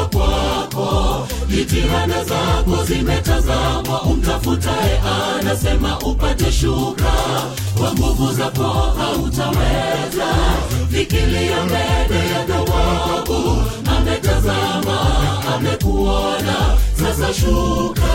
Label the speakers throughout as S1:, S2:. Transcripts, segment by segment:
S1: umefika kwako jitihada zako zimetazamwa umtafutaye anasema upate shuka kwa nguvu zako hautaweza fikilia mbele ya dhawabu ametazama amekuona sasa shuka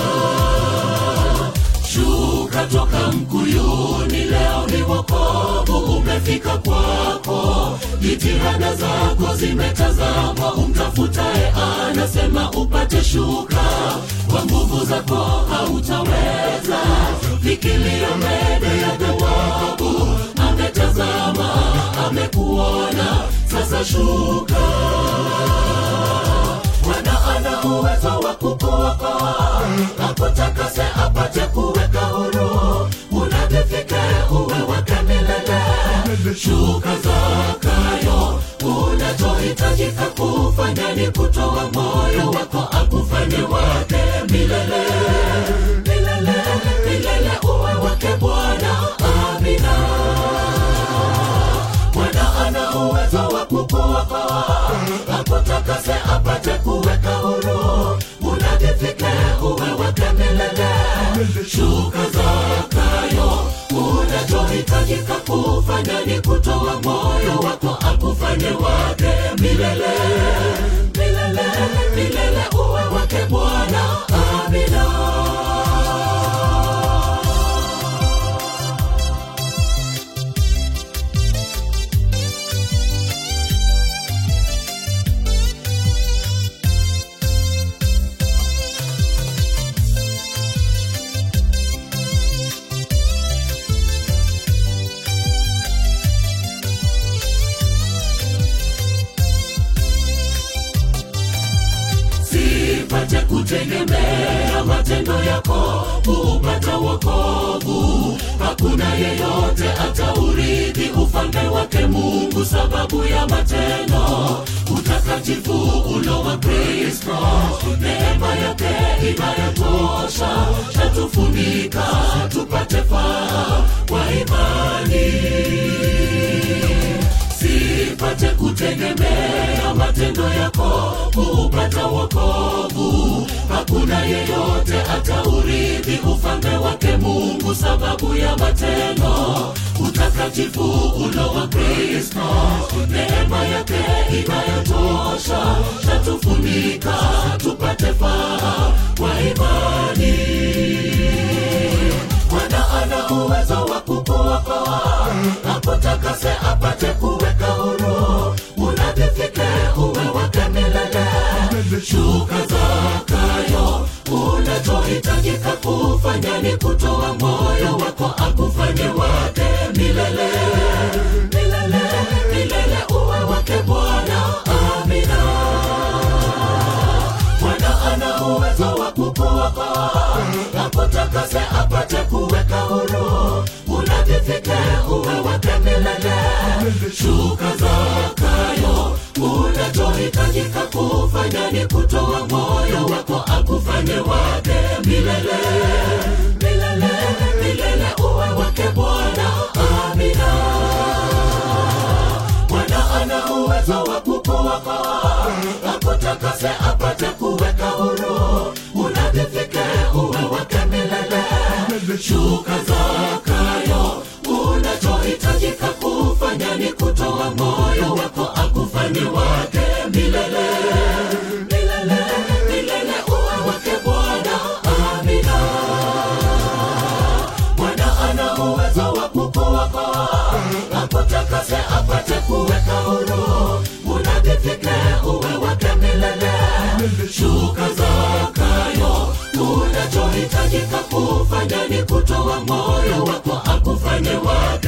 S1: shuka toka mkuyuni leo ni wokovu umefika kwako jitihada zako zimetazamwa umtafutaye anasema upate shuka kwa nguvu zako hautaweza fikilia mbele ya dhawabu ametazama amekuona sasa shuka Bwana ana uwezo wa kukuokoa, akutakase apate kuweka huru, unadhifike uwe wake milele. Shuka Zakayo, unachohitajika kufanya ni kutoa moyo wako akufanye wake milele milele milele, uwe wake Bwana. Amina. Bwana ana uwezo wa kukuokoa, akutakase apate kuweka huru, unadhifike uwe wake milele. Shuka Zakayo, unachohitajika kufanya ni kutoa moyo wako akufanye wake milele milele milele, uwe wake Bwana. Amina. sipate kutegemea matendo yako kupata wokovu hakuna yeyote ataurithi ufalme wake mungu sababu ya matendo utakatifu ulo wa kristo neema yake inayotosha tatufunika tupate faa kwa imani sipate kutegemea matendo yako kupata wokovu hakuna yeyote ataurithi ufalme wake mungu sababu ya matendo utakatifu ulo wa kristo neema yake inayotosha tatufunika tupate faa kwa imani Bwana ana uwezo wa kukuokoa, akutakase apate kuweka huru, unadhifike uwe wake milele. Shuka Zakayo, unachohitajika kufanya ni kutoa moyo wako akufanye wake milele milele milele, uwe wake Bwana. Amina. Bwana ana uwezo wa kukuokoa, akutakase apate kuweka huru, unadhifike uwe wake milele. Shuka Zakayo, unachohitajika kufanya ni kutoa moyo wako akufanye wake milele milele milele, uwe wake Bwana. Amina. Bwana ana uwezo wa kukuokoa, akutakase apate kuweka huru, unadhifike uwe wake milele. Shuka Zakayo, unachohitajika kufanya ni kutoa moyo wako akufanye wake milele milele milele, uwe wake Bwana. Amina. Bwana ana uwezo wa kukuokoa, akutakase apate kuweka huru, unadhifike uwe wake milele. Shuka Zakayo, unachohitajika kufanya ni kutoa moyo wako akufanye wake